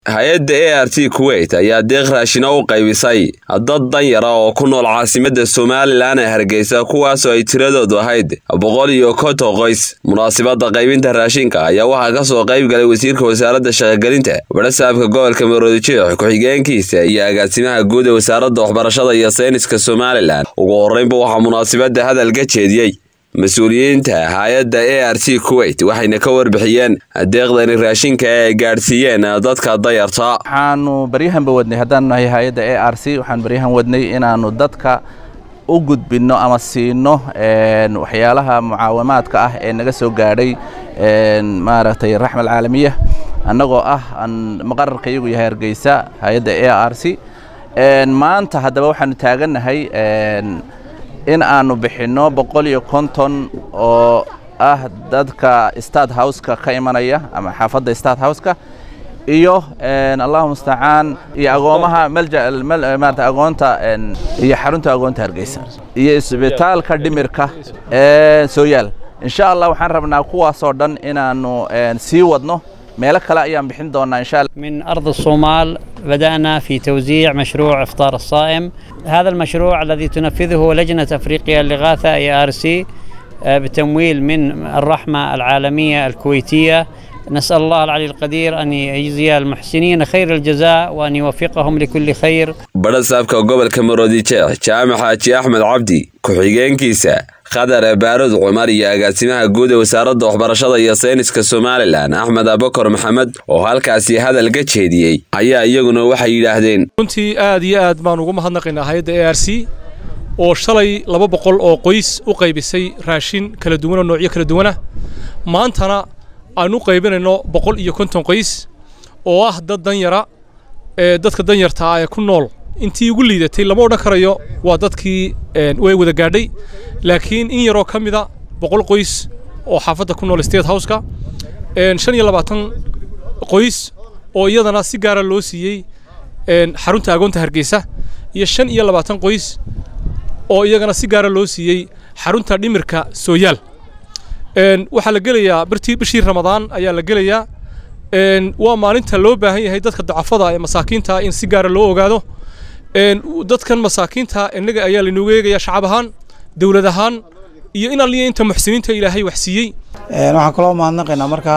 hay-adda a r t kuwait ayaa deeq raashina u qaybisay dad danyara oo ku nool caasimadda somalilan ee hargeysa kuwaasoo ay tiradoodu ahayd boqol iyo konton qoys munaasibadda qaybinta raashinka ayaa waxaa ka soo qayb galay wasiirka wasaaradda shaqogelinta warasaabka gobolka maroodijeex ku-xigeenkiisa iyo agaasimaha guud ee wasaaradda waxbarashada iyo sayniska somalilan ugu horreynba waxaa munaasibadda hadal ka jeediyey mas-uuliyiinta hay-adda a r t kuwait waxayna ka warbixiyeen deeqdani raashinka ee ay gaadhsiiyeen dadka dayarta waxaanu baryahanba wadnay haddaanu nahay hay-adda a r c waxaan baryahan wadnay inaannu dadka u gudbinno ama siino waxyaalaha mucaawamaadka ah ee naga soo gaadhay maaragtay raxma alcaalamiya annagoo ah maqararka iyagu yahay hargeysa hay-adda a r c maanta haddaba waxaanu taagannahay in aanu bixinno boqol iyo konton oo ah dadka state houseka ka imanaya ama xaafadda state houseka iyo allahu mustacaan iyo agoomaha malja maarata agoonta iyo xarunta agoonta hargeysa iyo isbitaalka dhimirka sooyaal insha allah waxaan rabnaa kuwaasoo dhan inaanu sii wadno meelo kale ayaan bixin doonaa insha allah من أرض الصومال بدأنا في توزيع مشروع إفطار الصائم هذا المشروع الذي تنفذه لجنة أفريقيا للإغاثة اي ار سي بتمويل من الرحمة العالمية الكويتية نسأل الله العلي القدير أن يجزي المحسنين خير الجزاء وأن يوفقهم لكل خير badhasaabka gobolka maroodijeex jaamac xaaji axmed cabdi ku-xigeenkiisa khadar baarud cumar iyo agaasimaha guud ee wasaaradda waxbarashada iyo sayniska somalilan axmed abakar maxamed oo halkaasi hadal ka jeediyey ayaa iyaguna waxay yidhaahdeen runtii aad iyo aad baan ugu mahadnaqaynaa hay-adda a r c oo shalay laba boqol oo qoys u qaybisay raashin kala duwan oo noocyo kala duwanah maantana aan u qaybinayno boqol iyo konton qoys oo ah dad danyara ee dadka danyarta ah ee ku nool intii ugu liidatay lama odhan karayo waa dadkii way wada gaadhay laakiin in yaroo ka mida boqol qoys oo xaafadda ku nool state houseka shan iyo labaatan qoys oo iyadana si gaara loo siiyey xarunta agoonta hargeysa iyo shan iyo labaatan qoys oo iyagana si gaara loo siiyey xarunta dhimirka sooyaal waxaa la gelayaa birtii bishii ramadaan ayaa la gelayaa waa maalinta loo baahan yahay dadka dacafada ee masaakiinta in si gaara loo ogaado dadkan masaakiinta innaga ayaa lainoogu eegayaa shacab ahaan dowlad ahaan iyo in alliya inta muxsiniinta ilaahay wax siiyey waxaan kaloo mahadnaqaynaa markaa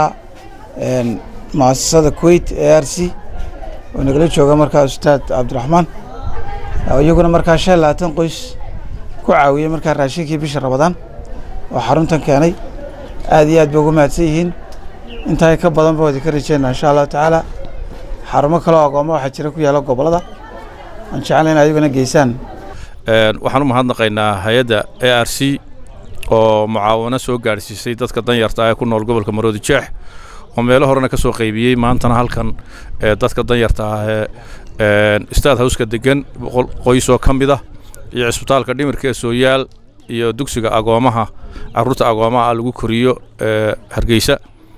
muasasada kuwait a r c oo nagala jooga markaa ustaad cabdiraxmaan iyaguna markaa shan labaatan qoys ku caawiyey markaa raashinkii bisha rabadaan oo xaruntan keenay aad iyo aad bay ugu mahadsan yihiin intaa ka badan ba wadi ka rajeynaa insha allahu tacaala xarumo kaleo agooma waxaa jira ku yaalla gobollada aan jeclay in adiguna geysaan waxaan u mahadnaqaynaa hay-adda a r c oo mucaawano soo gaadhsiisay dadka danyarta ah ee ku nool gobolka maroodi jeex oo meelo horena ka soo qaybiyey maantana halkan dadka danyarta ah ee staad howska degan boqol qoys oo ka mid ah iyo cisbitaalka dhimirka ee sooyaal iyo dugsiga agoomaha carruurta agoomaha ah lagu koriyo hargeysa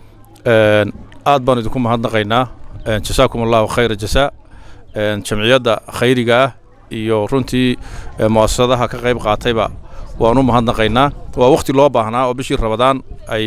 aad baan idinku mahadnaqaynaa jasaakum allahu khayra jasaa jamciyadda khayriga ah iyo runtii mu'asasadaha ka qayb qaatayba waan u mahadnaqaynaa waa wakhti loo baahnaa oo bishii rabadaan ay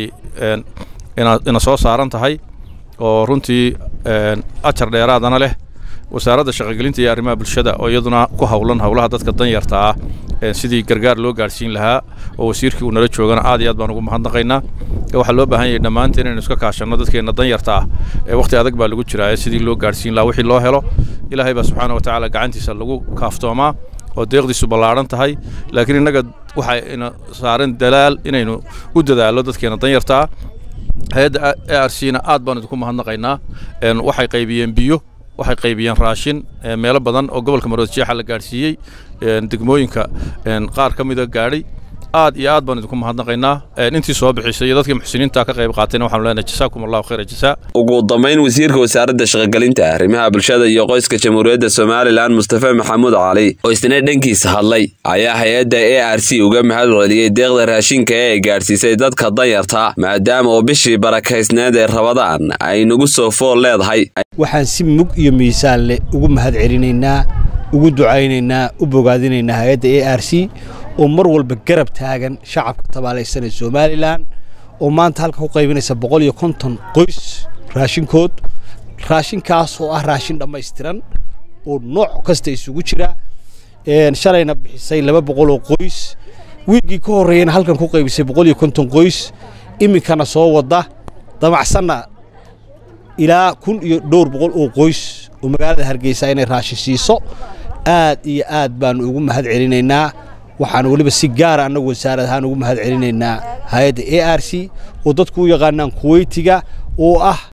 ina soo saaran tahay oo runtii ajar dheeraadana leh wasaaradda shaqogelinta iyo arrimaha bulshada oo iyaduna ku howlan howlaha dadka danyarta ah sidii gargaar loo gaadhsiin lahaa oo wasiirkii uu nala joogana aad iyo aad baan ugu mahadnaqaynaa waxaa loo baahan yahay dhammaanteen inaynu iska kaashanno dadkeenna danyarta ah ee wakhti adag baa lagu jiraa sidii loo gaadhsiin lahaa wixii loo helo ilaahay baa subxaana watacaala gacantiisa lagu kaaftoomaa oo deeqdiisu ballaadhan tahay laakiin innaga waxay ina saaran dalaal inaynu u dadaallo dadkeenna danyarta ah hay-adda a r c na aad baan idinku mahadnaqaynaa waxay qaybiyeen biyo waxay qaybiyeen raashin meelo badan oo gobolka maroodijeexa la gaadhsiiyey degmooyinka qaar ka mida gaadhay aad iyo aad baan idinku mahadnaqaynaa intii soo bixisay iyo dadkii muxsiniinta ka qayb qaatayna waxaanu leenahay jasaakum allahu khayra jasaa ugu dambayn wasiirka wasaaradda shaqogelinta arrimaha bulshada iyo qoyska jamhuuriyadda somalilan mustafa maxamuud cali oo isna dhankiisa hadlay ayaa hay-adda a r c uga mahad celiyey deeqda raashinka ee ay gaadhsiisay dadka danyarta maadaama oo bishii barakaysneed ee rabadaan ay nagu soo fool leedahay waxaan si mug iyo miisaan leh ugu mahad celinaynaa ugu ducaynaynaa u bogaadinaynaa hay-adda a r c oo mar walba garab taagan shacabka tabaalaysan ee somalilan oo maanta halka ku qaybinaysa boqol iyo konton qoys raashinkood raashinkaas oo ah raashin dhammaystiran oo nooc kasta isugu jira shalayna bixisay laba boqol oo qoys wiilgii ka horreeyana halkan ku qaybisay boqol iyo konton qoys iminkana soo wadda damacsanna ilaa kun iyo dhowr boqol oo qoys oo magaalada hargeysa inay raashin siiso aad iyo aad baanu ugu mahad celinaynaa waxaan weliba si gaara annagu wasaarad ahaan ugu mahad celinaynaa hay-adda a r c oo dadku u yaqaanaan kuweytiga oo ah